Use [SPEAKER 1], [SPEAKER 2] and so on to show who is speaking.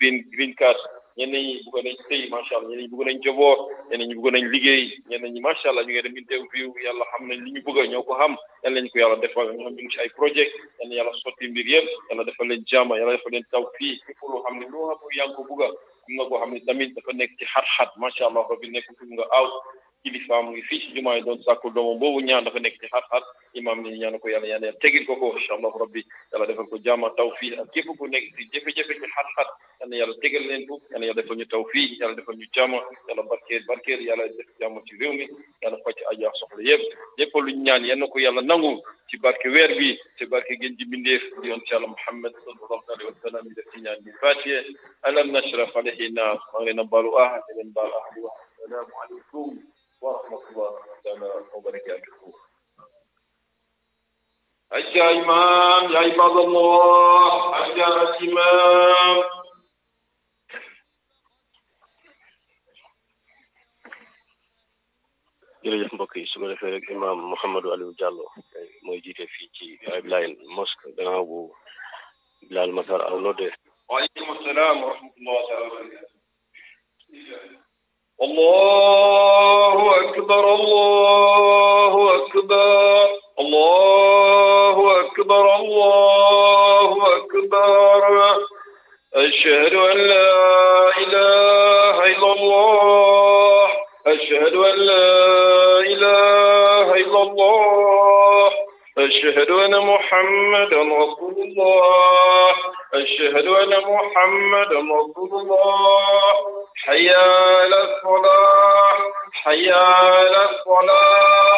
[SPEAKER 1] green green card ñenn ñi bëgg nañ sëy macha allah ñenn ñi bëgg nañ joboor ñenn ñi bëgg nañ liggéey ñenn ñi macha allah ñu ngi dem interview yàlla xam nañ li ñu bëgg ñoo ko xam yal nañ ko yàlla defal ñoom ñu ngi si ay projet yal na yàlla sotti mbir yëpp yàlla defal leen jàmm yàlla defal leen taw fii képp loo xam ne loo xam yaa ngi ko bëgg am na koo xam ne tamit dafa nekk ci xat-xat macha allah rabbi nekk fi nga aw kilifa mu ngi fii si jumaa yi doon sàkku doomam boobu ñaan dafa nekk ci xat-xat imam ni ñaan ko yàlla yàlla tegil ko ko incha allah rabbi yàlla defal ko jàmm taw fii ak képp ku nekk si jafe-jafe ci xat-xat yal na yàlla tegal leen ko yal na yàlla defal ñu taw fii yàlla defal ñu jàmm yàlla barkeel barkeel yàlla def jàmm ci réew mi yàlla faj aja soxla yëpp lépp luñ ñaan yal na ko yàlla nangu ci barke weer bi ci barke gën ji mbindeef di yoon ci yàlla Muhammad sallallahu alayhi wa sallam def ci ñaan bi fatiye alam nashrah alayhi nas maa ngi leen a baalu ah di leen baal ah di wax assalaamu aleykum wa rahmatullahi taala wa barakatuhu أجا إمام يا عباد الله أجا الإمام
[SPEAKER 2] jërëjëf mbokk yi su ko defee rek imam Mouhamadou Aliou Diallo mooy jiite fii ci Ibrahim mosque gannaaw bu Bilal Massar aw nodde
[SPEAKER 1] وعليكم السلام ورحمة الله تعالى وبركاته الله أكبر الله أكبر الله أكبر الله أكبر أشهد أن لا إله إلا الله أشهد أن لا إله إلا الله أشهد أن محمدا رسول الله أشهد أن محمدا رسول الله حي على الصلاة حي على الصلاة